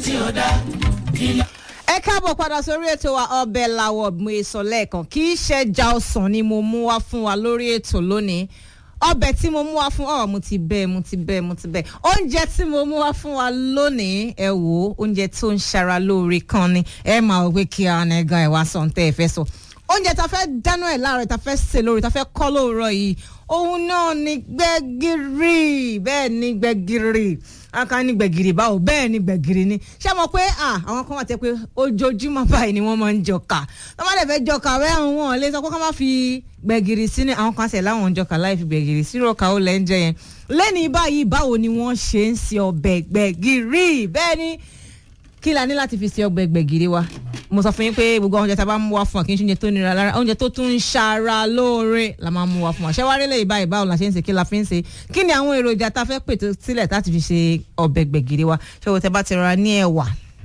tí ó dá kí ló. ẹ káàbọ̀ padà sórí ètò wa ọbẹ̀ làwọ̀ mo sọ lẹ́ẹ̀kan kì í ṣẹja ọsàn ni mo mú wá fún wa lórí ètò lónìí ọbẹ̀ tí mo mú wá fún ọ mo ti bẹ́ẹ̀ mo ti bẹ́ẹ̀ mo ti bẹ́ẹ̀ oúnjẹ tí mo mú wá fún wa lónìí ẹ wò ó oúnjẹ tó ń ṣara lóore kan ni ẹ máa wọ pé kí àwọn ẹ̀gán ẹ̀ wá sọ ń tẹ́ ẹ fẹ́ sọ oúnjẹ tá a fẹ́ dáná ẹ̀ láàárọ̀ tá a fẹ́ sè lórí tá a fẹ́ kọ́ lóòrọ̀ yìí òun náà ni gbẹ̀gìrì bẹ́ẹ̀ ni gbẹ̀gìrì aka ní gbẹ̀gìrì báwo bẹ́ẹ̀ ni gbẹ̀gìrì ni ṣé mo pé àwọn kan wà tẹ́ pé ojoojúmọ́ báyìí ni wọ́n máa ń jọkà wọ́n má lè fẹ́ jọkà wẹ́ àwọn wọn lè sọ pé ká má fi gbẹ̀gìrì sí ni àwọn kan ṣẹ̀ láwọn ń jọkà láì fi gbẹ̀gìrì sí rọ̀kà ó lẹ́ ń jẹ yẹn lẹ́ni báyìí báwo ni wọ́n ṣe ń se ọbẹ̀ gbẹ̀gìrì bẹ́ẹ̀ ni kí la ní láti fi se ọbẹ̀ gbẹ̀gìrì wa mo sọ fún yín pé gbogbo oúnjẹ tá a bá mú wá fún wa kì í ṣe oúnjẹ tó nira lára oúnjẹ tó tún ń ṣara lóore la máa mú wá fún wa ṣé wàá rí lè báyìí báwo la ṣe ń ṣe kí la fi ń ṣe kí ni àwọn èròjà tá a fẹ́ pètò sílẹ̀ láti fi ṣe ọbẹ̀ gbẹ̀gìrì wa ṣé o tẹ bá ti rọra ní ẹ̀wà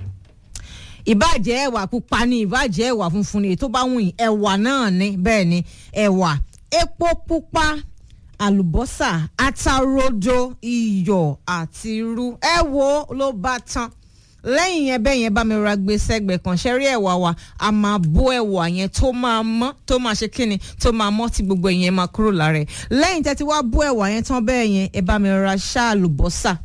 ìbàjẹ́ ẹ̀wà pupa ni ìbàjẹ́ ẹ̀wà funfun ni ètò bá wù yín ẹ̀wà náà ni bẹ́ẹ̀ ni ẹ̀wà epo pupa àlùbọ́sà atarodo iyọ̀ àti irú ẹ wo ló bá tán lẹ́yìn yẹn bẹ́ẹ̀ yẹn bá mi ra gbé sẹ́gbẹ̀ẹ́ kan ṣẹ́rí ẹ̀wà wa a máa bó ẹ̀wà yẹn tó máa mọ́ tó máa ṣe kíni tó máa mọ́ tí gbogbo ẹ̀yẹn máa kúrò lára ẹ̀ lẹ́yìn tẹ́tí wá bó ẹ̀wà yẹn tán bẹ́ẹ̀ yẹn ẹ bá mi ra ṣáàlùbọ́sà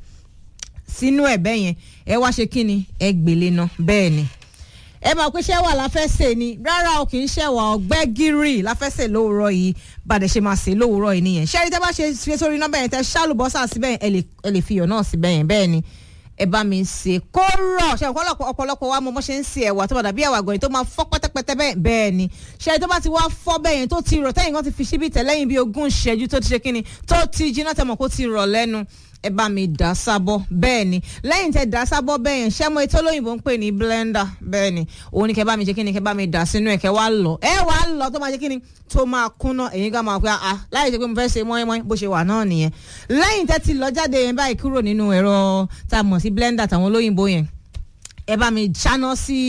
sínú ẹ̀ bẹ́ẹ̀ yẹn ẹ wá ṣe kíni ẹ gbélé náà bẹ́ẹ̀ ni ẹ máa pé ṣẹ́wà la fẹ́ sè ni rárá o kì í ṣẹ́wà ọ̀gbẹ́gìrì la fẹ́ sè lówùrọ̀ yìí bàdẹ̀ ṣe máa sè lówùrọ̀ yìí nìyẹn ṣẹ́rí tẹ́ bá ṣe fi sórí náà bẹ́ẹ̀ yẹn tẹ́ ṣáàlùbọ́sà síbẹ̀ yẹn ẹ lè fi iyọ̀ náà síbẹ̀ yẹn bẹ́ẹ̀ ni ẹ bá mi ṣe kó rọ̀ ṣe ọ̀pọ̀lọpọ̀ ọ̀pọ̀lọpọ̀ wa mo mọ̀ ṣe ń ṣe ẹ̀wà tó bá dàbí ẹ̀wà gọ̀yìn tó máa fọ́ pẹ́tẹ́pẹ́tẹ́ bẹ́ẹ̀ bẹ́ẹ̀ ni ṣe tó bá ti wá fọ́ bẹ́ẹ̀ yẹn tó ti rọ̀ tẹ́yìn kan ti fi síbi tẹ̀ lẹ́yìn bí ogún ìṣẹ́jú tó ti ṣe kíni tó ti jiná tẹ̀mọ̀ kó ti rọ̀ lẹ́nu ẹ bá mi dà sábọ̀ bẹ́ẹ̀ ni lẹ́yìn tẹ dà sábọ̀ bẹ́ẹ̀ yẹn ṣẹ́mo ètò olóyìnbó ń pè ní blender bẹ́ẹ̀ ni òun ni kẹ bá mi ṣe kíni kẹ bá mi dà sínú ẹ̀ kẹ wá lọ ẹ wá lọ tó máa ṣe kíni tó máa kúnná èyí ká máa pẹ́ à láì ṣe pé mo fẹ́ ṣe mọ́ínmọ́ín bó ṣe wà náà nìyẹn lẹ́yìn tẹ ti lọ jáde yẹn báyìí kúrò nínú ẹ̀rọ tá a mọ̀ sí blender tàwọn olóyìnbó yẹn ẹ bá mi ṣáná sí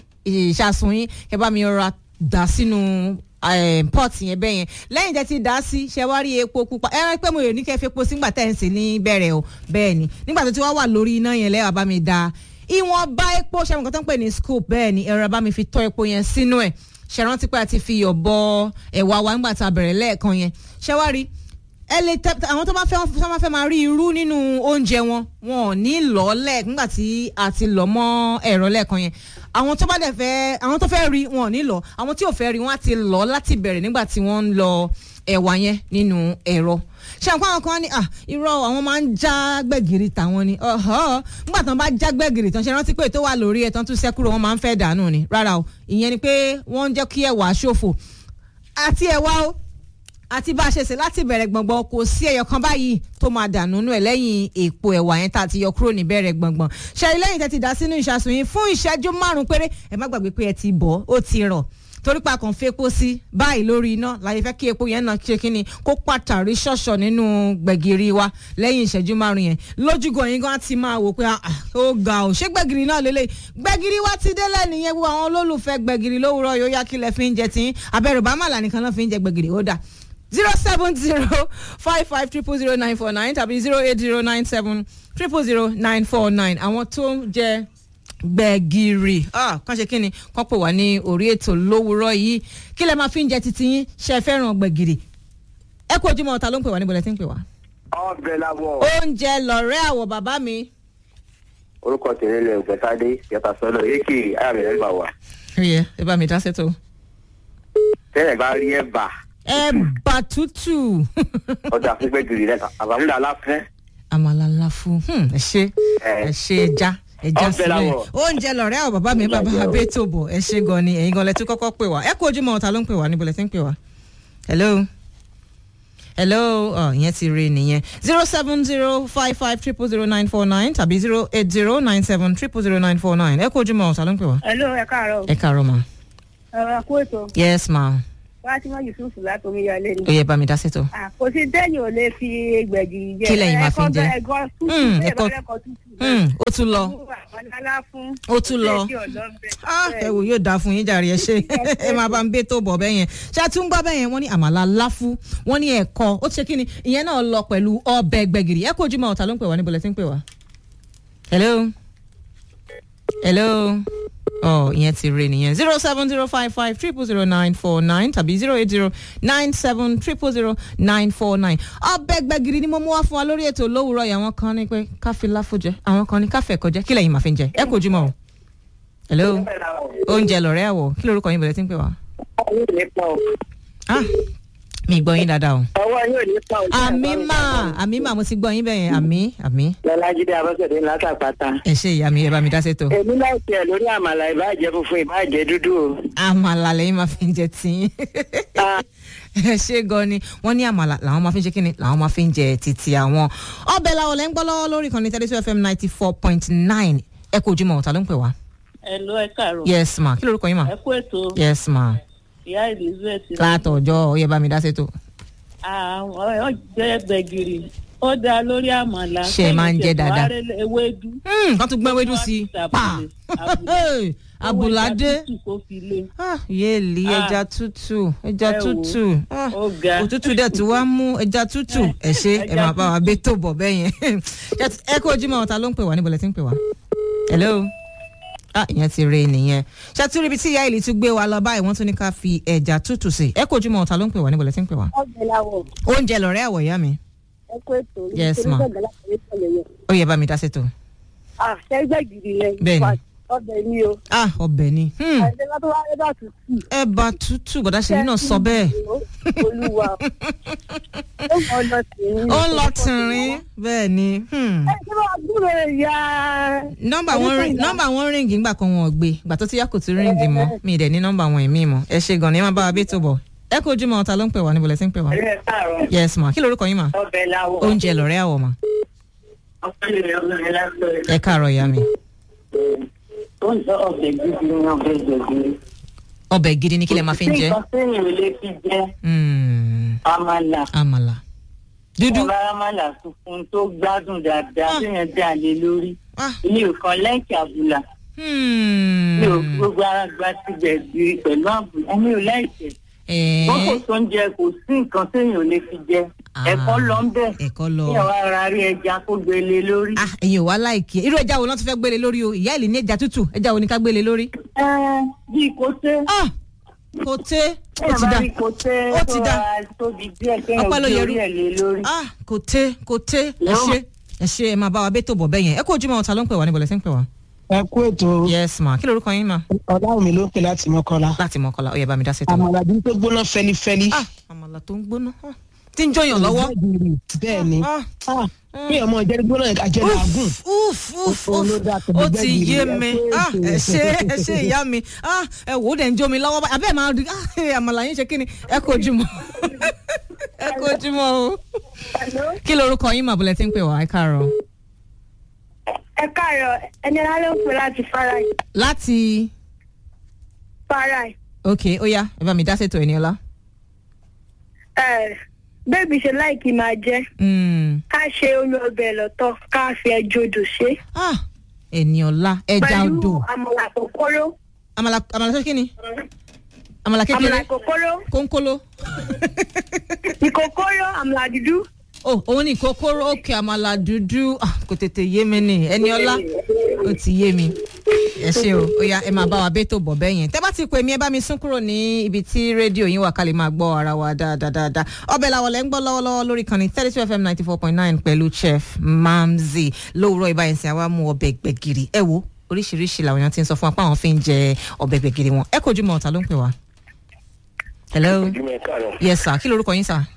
ìṣàsùn yín kẹ bá mi rọra dà sínú pot yẹn bẹ́ẹ̀ yẹn lẹ́yìn tẹ́ ti dá sí ṣe wá rí epo pupa ẹ rán pé mo yòó ní kẹ́ fi epo sígbà tẹ́ ń sè ní bẹ̀rẹ̀ o bẹ́ẹ̀ ni nígbà tó ti wá wà lórí iná yẹn lẹ́wà bá mi da ìwọ̀n bá epo ṣe àwọn kan tó ń pè ní scoop bẹ́ẹ̀ ni ẹ̀rọ bá mi fi tọ́ epo yẹn sínú ẹ̀ ṣe rántí pé a ti fi yọ̀ bọ ẹ̀wà wa nígbà tá a bẹ̀rẹ̀ lẹ́ẹ̀kan yẹn ṣe wá rí ẹ lè tẹ àwọn tó bá fẹ́ tó bá fẹ́ máa rí irú nínú oúnjẹ wọn wọn ò ní lọ́ọ́lẹ̀ nígbà tí a ti lọ́ mọ́ ẹ̀rọ lẹ́ẹ̀kan yẹn àwọn tó bá dẹ̀ fẹ́ àwọn tó fẹ́ rí wọn ò ní lọ àwọn tí ò fẹ́ rí wọn á ti lọ láti bẹ̀rẹ̀ nígbà tí wọ́n ń lọ ẹ̀wà yẹn nínú ẹ̀rọ ṣé àwọn àwọn kan ní à irọ́ àwọn máa ń já gbẹ̀gìrì tàwọn ni nígbà tí wọ́n bá já gbẹ̀gìrì tán ṣe rántí pé tó wà lórí ẹ̀ tán tún sẹ́kúrò wọ́n máa ń fẹ́ dànù ni rárá o ìyẹn ni pé wọ́n ń jẹ́ kí ẹ̀wà ṣòfò àti ẹ̀wà o àti bá a ṣe ṣe láti bẹ̀rẹ̀ gbọ̀ngbọ̀n kò sí ẹyọ kan báyìí tó máa dànù nù ẹ̀ lẹ́yìn èpo ẹ̀wà yẹn tá a ti yọ kúrò ní bẹ̀rẹ̀ gbọ̀ngbọ̀n ṣẹ́yìn lẹ́yìn tẹ́ ti dá sínú ìṣàsùn yín fún ìṣẹ́jú márùn-ún péré ẹ má gbàgbé pé ẹ ti bọ̀ ó ti rọ̀ torí pa kàn fi epo sí báyìí lórí iná láyé fẹ́ kí epo yẹn náà ṣe kí ni kó pàtàrí ṣọ̀ṣọ̀ nínú gbẹ̀gìrì wa lẹ́yìn ìṣẹ́jú márùn yẹn lójúgan yín gan ti máa wò pé ó ga ò ṣé gbẹ̀gìrì náà lélẹ̀ gbẹ̀gìrì wa ti délẹ̀ nìyẹn wo àwọn olólùfẹ́ gbẹ̀gìrì lówùrọ̀ yóò yá kílẹ̀ fi ń jẹ tí abẹ́rù bá màlà nìkan náà fi ń jẹ gbẹ̀gìrì ó dà zero seven zero five five triple zero nine four nine tàbí zero eight zero nine seven triple zero nine four nine àwọn tó ń jẹ gbẹ̀gìrì kàn ṣe kí ni kàn pè wá ní orí ètò lówùúrọ̀ yìí kí lẹ máa fi ń jẹ titi yín ṣe fẹ́ràn gbẹ̀gìrì ẹ kú ojúmọ́ ọ̀tá ló ń pè wá níbo lẹ ti ń pè wá. ọbẹ̀ làwọ̀. oúnjẹ lọ̀rẹ́ àwọ̀ bàbá mi. orúkọ tèmi lè gbẹ̀tàdé yàtọ̀ sọ́dọ̀ èkì ààrẹ ẹ̀ bà wá. ẹ ẹ bá mi dá sẹ́tò. tẹ́lẹ̀ bá rí ẹ̀ bà ẹ̀bà tútù. ọjà fún gbẹ̀gìrì rẹ̀ àbámúdà aláfẹ́. àmàlà láfún ẹ ṣe ẹ ṣe ẹja ẹja sílẹ̀ oúnjẹ lọ̀rẹ́ àwọn bàbá mi bàbá abẹ́tò bọ̀ ẹ ṣe gan ni ẹ̀yin gan lẹ tún kọ́kọ́ pè wá ẹ kú ojúmọ́ ọ̀tá ló ń pè wá níbo lẹ ti ń pè wá. hello hello ọ ìyẹn ti rí nìyẹn zero seven zero five five triple zero nine four nine tàbí zero eight zero nine seven triple zero nine four nine ẹ kú ojúmọ́ ọ̀tá ló ń pè wá. hello ẹ káàárọ̀. ẹ káàárọ̀ ma. ẹ kú ètò. yes ma. Fatima Yusuf látomi yọlé ni. ó yẹ bá mi dá sètò. kò sí dẹ́yìn ò lè fi gbẹ̀gì jẹ. Kí lẹ̀yin máa fi ń jẹ? ẹ̀kọ́ tútù Mm, bẹ́ẹ̀ ẹ̀kọ́- bá lẹ́kọ̀ọ́ tútù. Hmm, ó tún lọ Àmàlà fún. ó tún lọ. Ah, ẹ wò yóò dáa fún yín jàre ẹ ṣe ẹ máa bá ń bẹ tó bọ̀ bẹ́ẹ̀ yẹn ṣé a tún gbọ́ bẹ́ẹ̀ yẹn wọ́n ní àmàlà láfú wọ́n ní ẹ̀kọ́ ó ti ṣe kí ni ìyẹn náà lọ pẹ̀lú ọbẹ̀ gbẹ̀gìrì ẹ kó ojúmọ́ ọ̀tá ló ń pè wá níbo lẹ ti ń pè wá. hello hello ọ ìyẹn ti re nìyẹn zero seven zero five five triple zero nine four nine tàbí zero eight zero nine seven triple zero nine four nine ọbẹ̀ gbẹ̀gìrì ni mo mú wá fún wa lórí ètò lówùúrọ̀ yìí àwọn kan ní pé káfí láfó jẹ àwọn kan ní káfẹ́ ẹ̀kọ́ jẹ kí lẹ́yìn máa fi ń jẹ ẹ kò jùmọ̀ o hello oúnjẹ lọ̀rẹ́ àwọ̀ kí lorúkọ yín bẹ̀rẹ̀ tí ń pè wá. ah mi gbọ́ yín dáadáa o. ọwọ́ yóò ní pa òjò. àmì mà àmì mà mo ti gbọ́ yín bẹ́yẹn àmì àmì lọ́lájídé abọ́sẹ̀dé látàpátá. ẹ ṣe ìyá mi ẹ bá mi dá sétò. èmi náà tiẹ̀ lórí àmàlà ìbàjẹ́ funfun ìbàjẹ́ dúdú o. àmàlà lẹ́yìn máa fi ń jẹ tí Ah, ẹ ṣe gan ni wọ́n ní àmàlà làwọn máa fi ń ṣe kíni làwọn máa fi ń jẹ títí àwọn. ọbẹ̀ làwọn lẹ́ ń gbọ́ lọ́wọ́ lórí ìkànnì thirty two fm ninety four point nine ẹ kò ojúmọ̀ ọ̀tá ló ń pè wá. Hello, ẹ káàárọ̀. yes ma kí lorúkọ yín ma. ẹ kú ètò yes ma ìyá elizabeth. látọjọ́ ó yẹ bá mi dá sétò. àwọn ọjọ́ gbẹ̀gìrì ó dáa lórí àmàlà. Ṣé ẹ máa ń jẹ dáadáa? kẹ́yìn ewédú. Hmm, kán tún gbọ́n ewédú sí i pa Abùlé. abùládé Owó ẹja tútù kó fi lé. Ah, yéèlì Ah. ẹja tútù ẹja Ẹ wò. tútù Ah, ó ga. òtútù dẹ̀ tí wàá mú ẹja tútù ẹ ṣe ẹ Ẹja máa bá wa bẹ́ tó bọ̀ bẹ́ẹ̀ yẹn ẹ kú ojúmọ́ ọ̀tá ló ń pè wá níbo lẹ ti ń pè wá. hello ah ìyẹn ti re nìyẹn ṣàtúrò ibi tí ìyá ìlì tún gbé wa lọ báyìí wọ́n tún ní ká fi ẹja tútù sí ẹ kú ojúmọ́ ọ̀tá ló ń pè wá níbo lẹ ti ń pè wá. ọbẹ̀ làwọ̀ oúnjẹ lọ̀rẹ́ àwọ̀ ìyá mi ẹ kó ètò Yes, ma. ó yẹ bá mi dá sétò. ah ṣẹ́gbẹ́ gidi yẹn Bẹ́ẹ̀ni. ọbẹ̀ ni o ah ọbẹ̀ ni hmm, ẹ̀ẹ́dẹ́ bá tó wá ẹ bá tutù. ẹ̀bà tútù gbọ́dá ṣèlú náà sọ bẹ́ẹ̀. olúwa ó mọ lọ tìrín. ó ń lọ tìrín bẹ́ẹ̀ ni. hmm. ẹ ṣé wàá gbúrò ìyá. nọmba wọn ring nọmba wọn ríngì ńgbà kan wọn ò gbé ìgbà tó ti yá kò tún ríngì mọ mi ì dẹ̀ ní nọmba wọn ìmí mọ ẹ ṣe gan ni ẹ máa bá wa bí tó bọ̀ ẹ kó ojúmọ́ ọ̀tá ló ń pè wá níbo lẹ ti ń pè wá. ẹ káàárọ̀ yes ma kí lorúkọ yín ma ọbẹ̀ làwọ̀. oúnjẹ lọ̀rẹ́ àwọ̀ ma ọ̀pẹ̀ lè ọbẹ̀ lásán. ẹ káàárọ̀ ìyá mi oúnjẹ ọbẹ̀ gidi ni ọbẹ̀ gbẹ̀gbẹ̀. ọbẹ̀ gidi ni kí lẹ máa fi ń jẹ nǹkan téèyàn ò lè fi jẹ Hmm, àmàlà. àmàlà dúdú ọba àmàlà funfun tó gbádùn dáadáa Ah. téèyàn dà lé lórí. ah ilé ìkan lẹ́ǹkì àbùlà. hmm. mi ò gbogbo ara gba ti gbẹ̀gbẹ̀ pẹ̀lú àbùlà. ẹni ò láìsẹ̀. Eh, wọ́n kò tó ń jẹ kò sí nǹkan téèyàn ò lè fi jẹ. Ah. ẹ̀kọ́ lọ ń bẹ̀. ẹ̀kọ́ lọ kí ẹ̀ wá ra rí ẹja kó gbélé lórí. ah ẹ̀yin ò wá láìkí ẹ irú ẹja wo lọ́n ti fẹ́ gbélé lórí o ìyá ìlì ní ẹja tútù ẹja wo ni ká gbélé lórí. ẹ bíi kò tẹ́. ah kò tẹ́ ó Téèyàn ti bá dá rí kò tẹ́ Ó ti tó dá. ra tóbi díẹ̀ kéèyàn Ọpẹ́ ló gbé yẹrú. orí ẹ̀ lé lórí. ah kò tẹ́ kò tẹ́ ẹ No. ṣe ẹ ṣe ẹ máa bá wa bẹ́ tó bọ̀ bẹ́ẹ̀ yẹn ẹ kó ojúmọ́ ọ̀tá ló ń pè wá níbo lẹ ti ń pè wá. ẹ kú ètò yes ma kí lorúkọ yín ma ọláwùn mi ló ń pè láti mọ́kànlá láti mọ̀kànlá ó yẹ bá mi dá sí tó. àmàlà bí tó gbóná fẹlifẹli. ah àmàlà tó ń gbóná ah, tí ń jọyàn lọ́wọ́. bẹ́ẹ̀ ni Ah, bí ọmọ ìjẹ́rìí gbóná àjẹ́ làágùn. uf uf Ó uf ló dá tẹ̀lé ó ti gbẹ́gìrì, yé ẹ mi kú ah ètò. ẹ ṣe ẹ ṣe ìyá mi ah ẹ wò ó dẹ̀ ń jó mi lọ́wọ́ báyìí abẹ́ẹ̀ máa rí ah ẹ, àmàlà yín ṣe kí ni ẹ kó ojúmọ́ ẹ kó ojúmọ́ o kí lorúkọ yín màbúlẹ̀ tí ń pè wá ẹ káàárọ̀ ẹ káàárọ̀ ẹni ara ló ń pè láti farai láti farai ok ó yá ẹ bá mi dá sétò ẹni ọlá. ẹ bébí ṣe láìkí máa jẹ Mm. ká ṣe olú ọbẹ̀ lọ́tọ̀ ká fi ẹjọ́ odò ṣe ah ẹni ọlá ẹja pẹ̀lú odò àmàlà kòkòrò àmàlà àmàlà tó kí ni àmàlà kékeré àmàlà kòkòrò kónkóló ìkòkòrò àmàlà dúdú oh òun ní kókóró òkè àmàlà dúdú ah, kò tètè yé mi ni ẹni ọlá ó ti yé mi ẹ ṣe o ó yá ẹ máa bá wa bẹ́tò bọ̀ bẹ́ẹ̀ yẹn tẹ́ bá ti pè mí ẹ bá mi sún kúrò ní ibi tí rédíò yín wà ká lè máa gbọ́ ara wa dáadáa dáadáa ọbẹ̀ làwọn lẹ́ ń gbọ́ lọ́wọ́lọ́wọ́ lórí kan ní thirty two fm ninety four point nine pẹ̀lú chef mamzi lówùrọ̀ ìbáyẹnsìn àwa mú ọbẹ̀ gbẹ̀gìrì ẹ wo oríṣiríṣi làwọn èèyàn ti ń sọ fún wa pé àwọn fi ń jẹ ọbẹ̀ gbẹ̀gìrì wọn ẹ kojú mọ́ ọ̀tá ló ń pè wá. hello ojúmọ́ ẹ káàárọ̀ yes sir kí lorúkọ yín sir.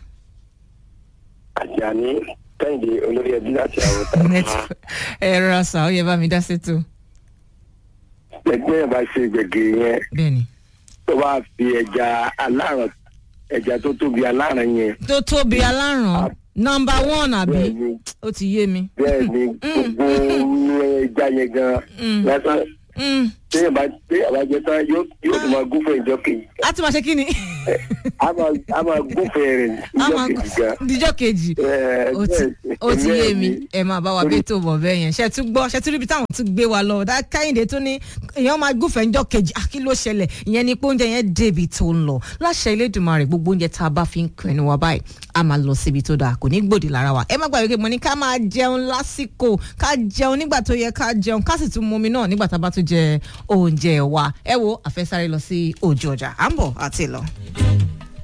àjàní kẹ́hìndé olórí ẹbí láti àwòtá. Net- ẹ rọra sà ó yẹ bá mi dá sí tù. ẹgbẹ́ yẹn bá ṣe gbẹ̀gìrì yẹn bẹ́ẹ̀ni. tó bá fi ẹja aláràn ẹja tó tóbi aláràn yẹn tó tóbi aláràn nọmba one àbí bẹ́ẹ̀ ni ó ti yé mi. bẹ́ẹ̀ ni gbogbo ẹja yẹn gan Mm. lásán Mm, téèyàn bá téèyàn bá jẹ tán yóò yóò tún máa gúnfẹ̀ ìjọ kejì a ti máa ṣe kí ni. a máa a máa gúnfẹ̀ rẹ̀ a ìjọ máa kejì gan. díjọ́ kejì Ẹ, ó ti bẹ́ẹ̀ ó ti bẹ́ẹ̀ yé mi ni. ẹ máa bá wa bí tó bọ̀ bẹ́ẹ̀ yẹn ṣe tún gbọ́ ṣe tún ríbi táwọn tún gbé wa lọ dá káyìndé tó ní èèyàn máa gúnfẹ̀ ńjọ́ kejì à kí ló ṣẹlẹ̀ ìyẹn ni pé oúnjẹ yẹn débi tó ń lọ láṣẹ Elédùmarè gbogbo oúnjẹ tá a bá fi ń kọ ẹnu wa báyìí a máa lọ síbi tó dáa kò ní gbòdì lára wa ẹ má gbàgbé pé mo ní ká máa jẹun lásìkò ká jẹun nígbà tó yẹ ká jẹun ká sì tún mumi náà nígbà tá a bá tún jẹ oúnjẹ wa ẹ wo àfẹsáré lọ sí ojú ọjà à ń bọ̀ àti lọ.